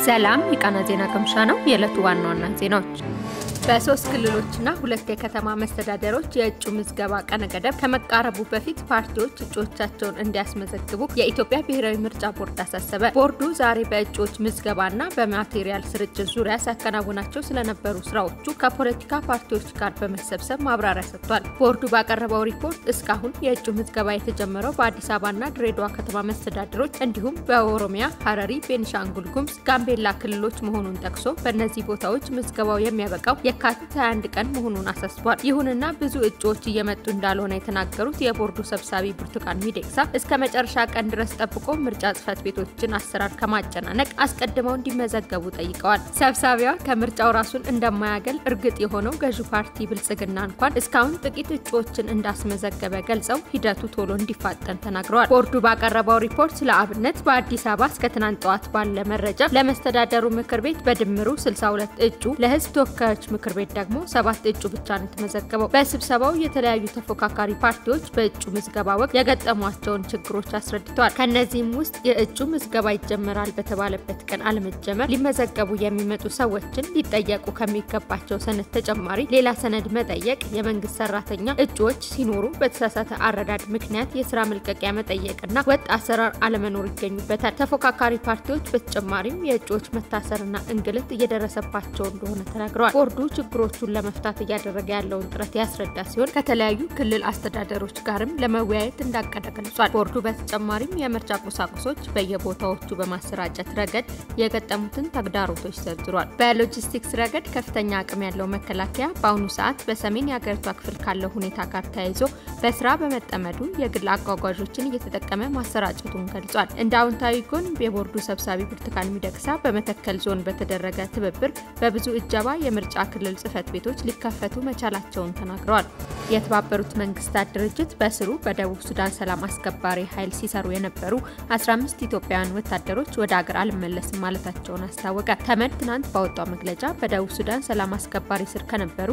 ሰላም የቃና ዜና ቅምሻ ነው። የዕለቱ ዋና ዋና ዜናዎች በሶስት ክልሎችና ሁለት የከተማ መስተዳደሮች የእጩ ምዝገባ ቀነ ገደብ ከመቃረቡ በፊት ፓርቲዎች እጩዎቻቸውን እንዲያስመዘግቡ የኢትዮጵያ ብሔራዊ ምርጫ ቦርድ አሳሰበ። ቦርዱ ዛሬ በእጩዎች ምዝገባና በማቴሪያል ስርጭት ዙሪያ ሲያከናውናቸው ስለነበሩ ስራዎቹ ከፖለቲካ ፓርቲዎች ጋር በመሰብሰብ ማብራሪያ ሰጥቷል። ቦርዱ ባቀረበው ሪፖርት እስካሁን የእጩ ምዝገባ የተጀመረው በአዲስ አበባና ድሬዳዋ ከተማ መስተዳደሮች እንዲሁም በኦሮሚያ፣ ሀረሪ፣ ቤኒሻንጉል ጉሙዝ፣ ጋምቤላ ክልሎች መሆኑን ጠቅሶ በእነዚህ ቦታዎች ምዝገባው የሚያበቃው የካቲት 21 ቀን መሆኑን አሳስቧል። ይሁንና ብዙ እጩዎች እየመጡ እንዳልሆነ የተናገሩት የቦርዱ ሰብሳቢ ብርቱካን ሚደቅሳ እስከ መጨረሻ ቀን ድረስ ጠብቆ ምርጫ ጽህፈት ቤቶችን አሰራር ከማጨናነቅ አስቀድመው እንዲመዘገቡ ጠይቀዋል። ሰብሳቢዋ ከምርጫው ራሱን እንደማያገል እርግጥ የሆነው ገዢው ፓርቲ ብልጽግና እንኳን እስካሁን ጥቂት እጩዎችን እንዳስመዘገበ ገልጸው ሂደቱ ቶሎ እንዲፋጠን ተናግረዋል። ቦርዱ ባቀረበው ሪፖርት ለአብነት በአዲስ አበባ እስከ ትናንት ጠዋት ባለ መረጃ ለመስተዳደሩ ምክር ቤት በድምሩ 62 እጩ ለህዝብ ተወካዮች ምክር ቤት ደግሞ ሰባት እጩ ብቻ ነው የተመዘገበው። በስብሰባው የተለያዩ ተፎካካሪ ፓርቲዎች በእጩ ምዝገባ ወቅት የገጠሟቸውን ችግሮች አስረድተዋል። ከእነዚህም ውስጥ የእጩ ምዝገባ ይጀመራል በተባለበት ቀን አለመጀመር፣ ሊመዘገቡ የሚመጡ ሰዎችን ሊጠየቁ ከሚገባቸው ሰነድ ተጨማሪ ሌላ ሰነድ መጠየቅ፣ የመንግስት ሰራተኛ እጩዎች ሲኖሩ በተሳሳተ አረዳድ ምክንያት የስራ መልቀቂያ መጠየቅና ወጥ አሰራር አለመኖር ይገኙበታል። ተፎካካሪ ፓርቲዎች በተጨማሪም የእጩዎች መታሰርና እንግልት እየደረሰባቸው እንደሆነ ተናግረዋል። ቦርዱ ችግሮቹን ለመፍታት እያደረገ ያለውን ጥረት ያስረዳ ሲሆን ከተለያዩ ክልል አስተዳደሮች ጋርም ለመወያየት እንዳቀደ ገልጿል። ቦርዱ በተጨማሪም የምርጫ ቁሳቁሶች በየቦታዎቹ በማሰራጨት ረገድ የገጠሙትን ተግዳሮቶች ዘርዝሯል። በሎጂስቲክስ ረገድ ከፍተኛ አቅም ያለው መከላከያ በአሁኑ ሰዓት በሰሜን የሀገሪቷ ክፍል ካለው ሁኔታ ጋር ተያይዞ በስራ በመጠመዱ የግል አጓጓዦችን እየተጠቀመ ማሰራጨቱን ገልጿል። እንደ አዎንታዊ ጎን የቦርዱ ሰብሳቢ ብርቱካን ሚደቅሳ በመተከል ዞን በተደረገ ትብብር በብዙ እጀባ የምርጫ ክልል ጽህፈት ቤቶች ሊከፈቱ መቻላቸውን ተናግረዋል። የተባበሩት መንግስታት ድርጅት በስሩ በደቡብ ሱዳን ሰላም አስከባሪ ኃይል ሲሰሩ የነበሩ 15 ኢትዮጵያውያን ወታደሮች ወደ አገር አልመለስም ማለታቸውን አስታወቀ። ተመድ ትናንት ባወጣው መግለጫ በደቡብ ሱዳን ሰላም አስከባሪ ስር ከነበሩ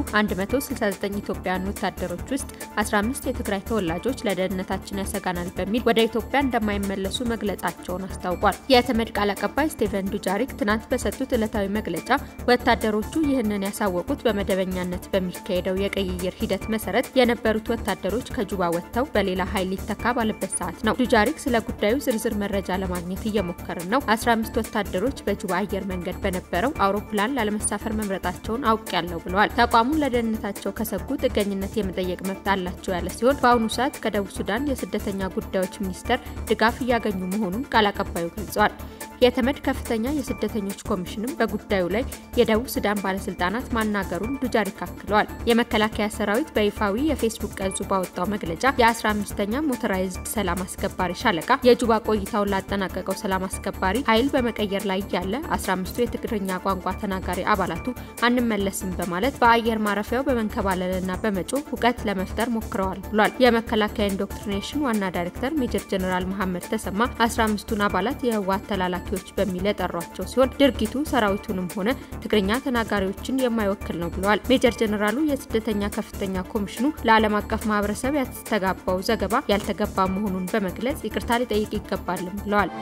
169 ኢትዮጵያውያን ወታደሮች ውስጥ 15 የትግራይ ተወላጆች ለደህንነታችን ያሰጋናል በሚል ወደ ኢትዮጵያ እንደማይመለሱ መግለጻቸውን አስታውቋል። የተመድ ቃል አቀባይ ስቴቨን ዱጃሪክ ትናንት በሰጡት ዕለታዊ መግለጫ ወታደሮቹ ይህንን ያሳወቁት በመደበኛነት በሚካሄደው የቅይይር ሂደት መሰረት የነበሩት ወታደሮች ከጁባ ወጥተው በሌላ ኃይል ሊተካ ባለበት ሰዓት ነው። ዱጃሪክ ስለ ጉዳዩ ዝርዝር መረጃ ለማግኘት እየሞከርን ነው። 15 ወታደሮች በጁባ አየር መንገድ በነበረው አውሮፕላን ላለመሳፈር መምረጣቸውን አውቄያለሁ ብለዋል። ተቋሙ ለደህንነታቸው ከሰጉ ጥገኝነት የመጠየቅ መብት አላቸው ያለ ሲሆን በአሁኑ ሰዓት ከደቡብ ሱዳን የስደተኛ ጉዳዮች ሚኒስቴር ድጋፍ እያገኙ መሆኑን ቃል አቀባዩ ገልጸዋል። የተመድ ከፍተኛ የስደተኞች ኮሚሽንም በጉዳዩ ላይ የደቡብ ሱዳን ባለስልጣናት ማናገሩን ዱጃሪክ አክለዋል። የመከላከያ ሰራዊት በይፋዊ የፌስቡክ ገጹ ባወጣው መግለጫ የ15ኛ ሞተራይዝድ ሰላም አስከባሪ ሻለቃ የጁባ ቆይታውን ላጠናቀቀው ሰላም አስከባሪ ኃይል በመቀየር ላይ ያለ 15ቱ የትግርኛ ቋንቋ ተናጋሪ አባላቱ አንመለስም በማለት በአየር ማረፊያው በመንከባለልና በመጮህ ሁከት ለመፍጠር ሞክረዋል ብሏል። የመከላከያ ኢንዶክትሪኔሽን ዋና ዳይሬክተር ሜጀር ጀነራል መሐመድ ተሰማ 15ቱን አባላት የህወሓት ተላላኪዎች በሚል የጠሯቸው ሲሆን ድርጊቱ ሰራዊቱንም ሆነ ትግርኛ ተናጋሪዎችን የማይወክል ነው ብለዋል። ሜጀር ጀነራሉ የስደተኛ ከፍተኛ ኮሚሽኑ ለዓለም አቀፍ ማህበረሰብ ያስተጋባው ዘገባ ያልተገባ መሆኑን በመግለጽ ይቅርታ ሊጠይቅ ይገባልም ብለዋል።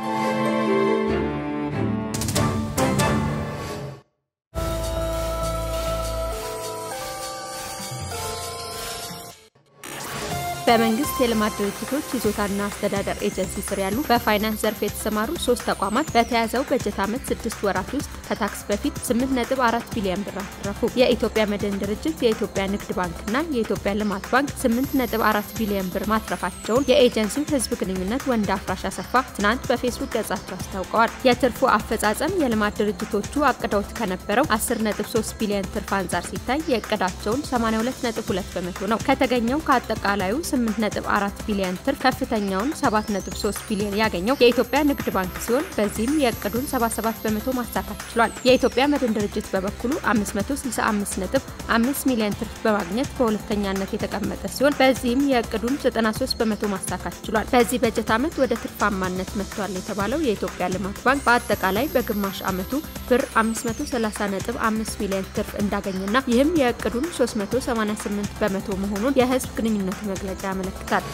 በመንግስት የልማት ድርጅቶች ይዞታና አስተዳደር ኤጀንሲ ስር ያሉ በፋይናንስ ዘርፍ የተሰማሩ ሶስት ተቋማት በተያዘው በጀት ዓመት ስድስት ወራት ውስጥ ከታክስ በፊት 8.4 ቢሊዮን ብር አተረፉ። የኢትዮጵያ መድን ድርጅት፣ የኢትዮጵያ ንግድ ባንክና የኢትዮጵያ ልማት ባንክ 8.4 ቢሊዮን ብር ማትረፋቸውን የኤጀንሲው ህዝብ ግንኙነት ወንድ አፍራሽ አሰፋ ትናንት በፌስቡክ ገጻቸው አስታውቀዋል። የትርፉ አፈጻጸም የልማት ድርጅቶቹ አቅደውት ከነበረው 10.3 ቢሊዮን ትርፍ አንጻር ሲታይ የእቅዳቸውን 82.2 በመቶ ነው። ከተገኘው ከአጠቃላዩ 8.4 ቢሊዮን ትርፍ ከፍተኛውን 7.3 ቢሊዮን ያገኘው የኢትዮጵያ ንግድ ባንክ ሲሆን በዚህም የእቅዱን 77 በመቶ ማሳካት ችሏል። የኢትዮጵያ መድን ድርጅት በበኩሉ 565.5 ሚሊዮን ትርፍ በማግኘት በሁለተኛነት የተቀመጠ ሲሆን በዚህም የእቅዱን 93 በመቶ ማሳካት ችሏል። በዚህ በጀት ዓመት ወደ ትርፋማነት መጥቷል የተባለው የኢትዮጵያ ልማት ባንክ በአጠቃላይ በግማሽ ዓመቱ ብር 530.5 ሚሊዮን ትርፍ እንዳገኘና ይህም የእቅዱን 388 በመቶ መሆኑን የህዝብ ግንኙነት መግለጫ ያመለክታል።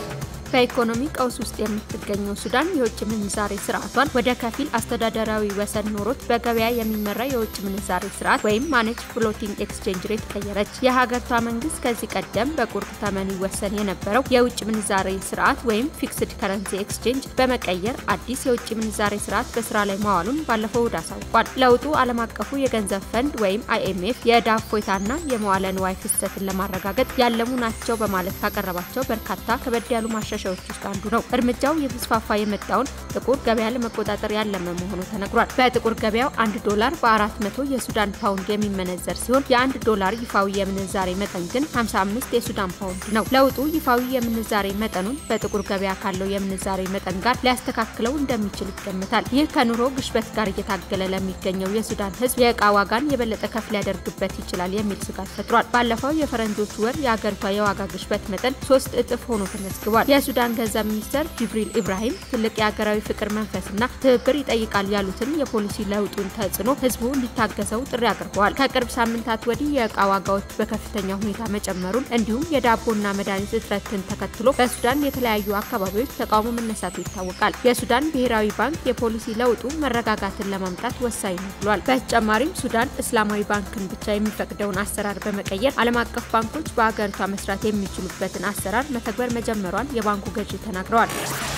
በኢኮኖሚ ቀውስ ውስጥ የምትገኘው ሱዳን የውጭ ምንዛሬ ስርዓቷን ወደ ከፊል አስተዳደራዊ ወሰን ኖሮት በገበያ የሚመራ የውጭ ምንዛሬ ስርዓት ወይም ማኔጅ ፍሎቲንግ ኤክስቼንጅ ሬት ቀየረች። የሀገሪቷ መንግስት ከዚህ ቀደም በቁርጥ ተመን ይወሰን የነበረው የውጭ ምንዛሬ ስርዓት ወይም ፊክስድ ከረንሲ ኤክስቼንጅ በመቀየር አዲስ የውጭ ምንዛሬ ስርዓት በስራ ላይ ማዋሉን ባለፈው እሁድ አሳውቋል። ለውጡ ዓለም አቀፉ የገንዘብ ፈንድ ወይም አይኤምኤፍ የዕዳ እፎይታና የመዋለ ንዋይ ፍሰትን ለማረጋገጥ ያለሙ ናቸው በማለት ካቀረባቸው በርካታ ከበድ ያሉ ማሻሻያዎች ውስጥ አንዱ ነው። እርምጃው የተስፋፋ የመጣውን ጥቁር ገበያ ለመቆጣጠር ያለመ መሆኑ ተነግሯል። በጥቁር ገበያው አንድ ዶላር በአራት መቶ የሱዳን ፓውንድ የሚመነዘር ሲሆን የአንድ ዶላር ይፋዊ የምንዛሬ መጠን ግን 55 የሱዳን ፓውንድ ነው። ለውጡ ይፋዊ የምንዛሬ መጠኑን በጥቁር ገበያ ካለው የምንዛሬ መጠን ጋር ሊያስተካክለው እንደሚችል ይገምታል። ይህ ከኑሮ ግሽበት ጋር እየታገለ ለሚገኘው የሱዳን ሕዝብ የእቃ ዋጋን የበለጠ ከፍ ሊያደርግበት ይችላል የሚል ስጋት ፈጥሯል። ባለፈው የፈረንጆች ወር የአገሪቷ የዋጋ ግሽበት መጠን ሶስት እጥፍ ሆኖ ተመዝግቧል። የሱዳን ገንዘብ ሚኒስትር ጅብሪል ኢብራሂም ትልቅ የሀገራዊ ፍቅር መንፈስና ትብብር ይጠይቃል ያሉትን የፖሊሲ ለውጡን ተጽዕኖ ህዝቡ እንዲታገሰው ጥሪ አቅርበዋል። ከቅርብ ሳምንታት ወዲህ የእቃ ዋጋዎች በከፍተኛ ሁኔታ መጨመሩን እንዲሁም የዳቦና መድኃኒት እጥረትን ተከትሎ በሱዳን የተለያዩ አካባቢዎች ተቃውሞ መነሳቱ ይታወቃል። የሱዳን ብሔራዊ ባንክ የፖሊሲ ለውጡ መረጋጋትን ለማምጣት ወሳኝ ነው ብሏል። በተጨማሪም ሱዳን እስላማዊ ባንክን ብቻ የሚፈቅደውን አሰራር በመቀየር ዓለም አቀፍ ባንኮች በአገሪቷ መስራት የሚችሉበትን አሰራር መተግበር መጀመሯን የባንኩ ገዢ ተናግረዋል።